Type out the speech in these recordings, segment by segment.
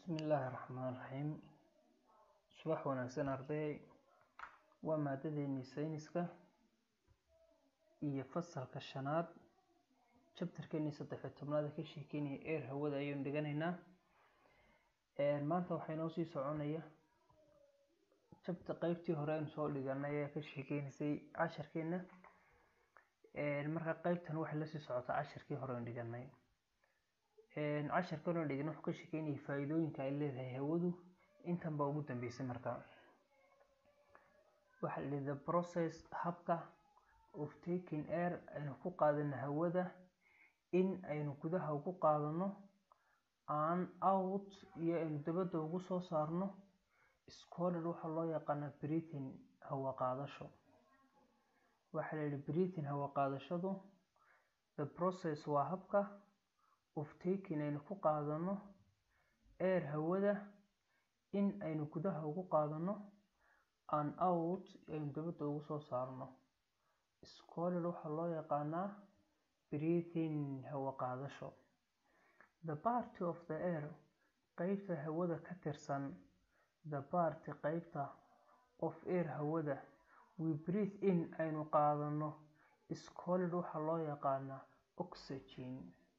Bismillaahi Raxmaani Raxiim Subax wanaagsan arday waa maadadeennii sayniska iyo fasalka shanaad chapterkeennii saddex iyo tobnaad ee ka sheekeynaya air hawada ayaynu dhiganaynaa maanta waxaa inoo sii soconaya chapter qeybtii hore aynu soo dhiganay ayaa ka sheekeynaysay casharkeena marka qeybtan waxay lasii socotaa casharkii hore aynu dhiganay casharkan oo dhigin wuxuu ka sheekeynayay faa'iidooyinka ay leedahay hawadu intan baa ugu dambeysay marka waxaa la the process habka of taking air aynu ku qaadano hawada in aynu gudaha ugu qaadano aan out iyo aynu dabadda ugu soo saarno scholard waxaa loo yaqaanaa breathing hawa qaadasho waxaa la yidhi breathing hawa qaadashadu the process waa habka of taking aynu ku qaadano air hawada in aynu gudaha ugu qaadano aan out aynu dabadda ugu soo saarno scholard waxaa loo yaqaanaa breathing hawa qaadasho the party of the air qeybta hawada ka tirsan the party qeybta of air hawada we breathe in aynu qaadano scholard waxaa loo yaqaanaa oxygen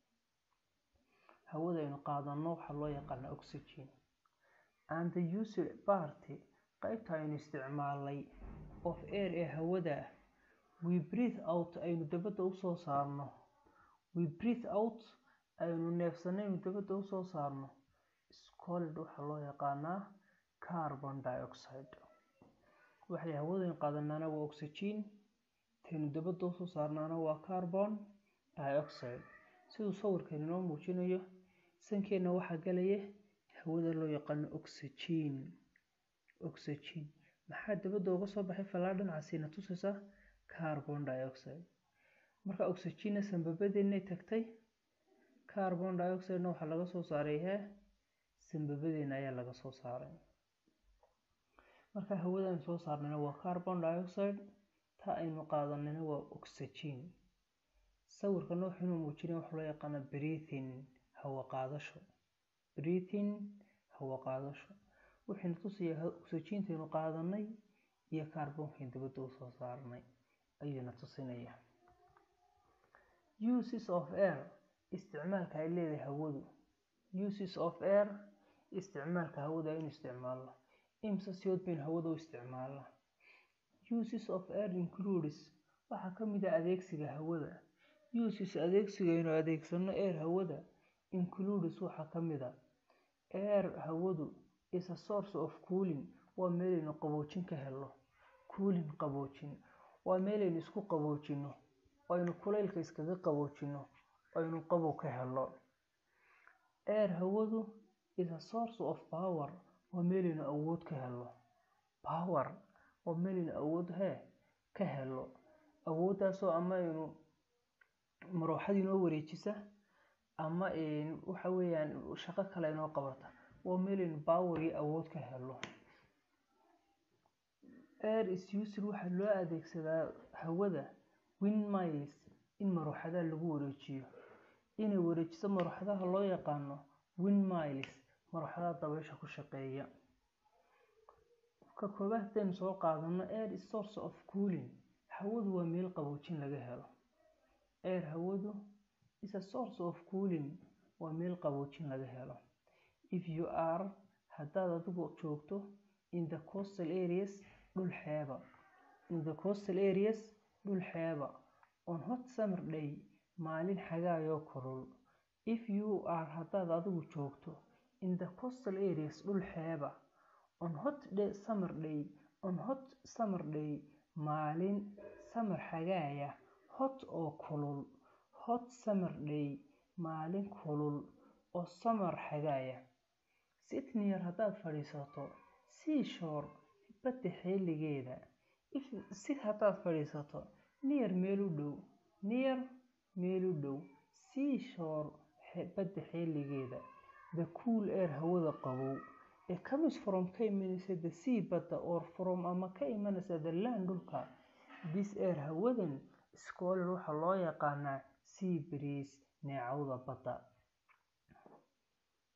hawada aynu qaadano waxaa loo yaqaanaa oxygen and the used party qeybta aynu isticmaalnay of air ee hawada we breathe out aynu dabadda usoo saarno we breathe out aynu neefsano aynu dabadda usoo saarno scholard waxaa loo yaqaanaa carbon dioxide waxay hawadaynu qaadanaana waa oxygen taynu dabadda usoo saarnaana waa carbon dioxide siduu sawirkan inoo muujinayo sankeenna waxaa galaya hawada loo yaqaano oxygen oxygen maxaa dabadda uga soo baxay fallaadhanacaasiina tusaysa carbon dioxide marka oxygenna sanbabadeennay tagtay carbon dioxidena waxaa laga soo saaray hee sanbabadeena ayaa laga soo saaray marka hawadaan soo saarnayna waa carbon dioxide ta aynu qaadanayna waa oxygen sawirkan wuxuu inuu muujinaya waxa loo yaqaana breathing hawa qaadasho breathing hawa qaadasho wuxuuna tusayaa oxygentaynu qaadanay iyo carbonkayn dabadda usoo saarnay ayuuna tusinaya uses of air isticmaalka ay leedahay hawadu uses of air isticmaalka hawada aynu isticmaalno imsa siyood baynu hawada u isticmaalna uses of air includes waxaa ka mid ah adeegsiga hawada uses adeegsigaynu adeegsano air hawada includes waxaa ka mid a air hawadu is a source of cooling waa meelaynu qaboojin ka helno cooling qaboojin waa meelaynu isku qaboojino aynu kulaylka iskaga qaboojino aynu qabow ka helno air hawadu is a source of power waa meelaynu awood ka helno power waa meelaynu awood hee ka helno awooddaasoo ama aynu marooxad inoo wareejisa ama waxa weeyaan shaqo kale inoo qabata waa meelaynu power iyo awood ka helno air is used waxaa loo adeegsadaa hawada windmills in marooxadaha lagu wareejiyo inay wareejiso marooxadaha loo yaqaano windmills marooxadaha dabaysha ku shaqeeya ka koobaad hadaynu soo qaadano air is source of cooling hawadu waa meel qaboojin laga helo air hawadu is a source of cooling waa meel qaboojin laga helo if you are haddaad adigu joogto in the coastal areas dhul xeeba in the coastal areas dhul xeeba on hot summer day maalin xagaayoo kulul if you are haddaad adigu joogto in the coastal areas dhul xeeba on hot day summer day on hot summer day maalin summer xagaaya hot oo kulul hot summer day maalin kulul oo summer xagaaya sydneyer haddaad fadhiisato seashore badda xeeligeeda sid haddaad fadhiisato near meel u dhow near meel u dhow seashore badda xeeligeeda the cool air hawada qabow ee comes from ka imanaysa the sea badda or from ama ka imanaysa the land dhulka this air hawadan scholar waxaa loo yaqaanaa sea breeze neecawda badda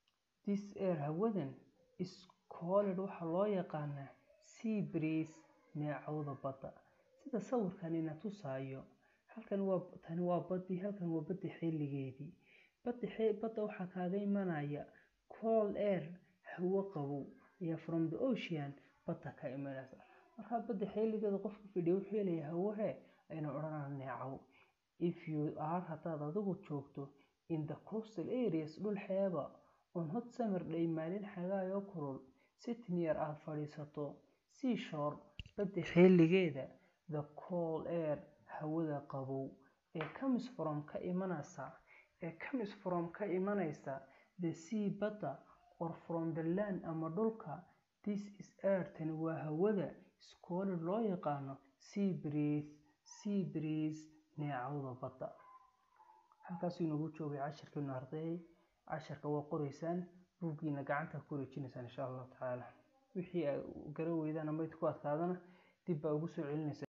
this air hawadan is called waxaa loo yaqaanaa sea breeze neecawda badda sida sawirkanina tusaayo halkan waa tani waa badii halkan waa badda xilligeedii badda badda waxaa kaaga imanaya cold air hawo qabow ayaa from the ocean badda ka imanaysa markaa badda xilligeeda qofka fidhiya wuxuu helayaa hawahe aynu odhanaa neecaw if you are haddaad adigu joogto in the coastal areas dhul xeeba on hot summer day maalin xagaayoo kulul sitting near aad fadhiisato seashore badda xilligeeda the cold air hawada qabow ee comes from ka imanaysa ee comes from ka imanaysa the sea badda or from the land ama dhulka this is air tani waa hawada iskooli loo yaqaano sea breeze sea breeze neecawda badda halkaasuu inagu joogay cashirkeenu ardayay casharka waa qoreysaan buuggiina gacanta ku wareejinaysaan insha allahu tacaala wixii garan weydaan ama ku adkaadana dib baa ugu soo celinaysa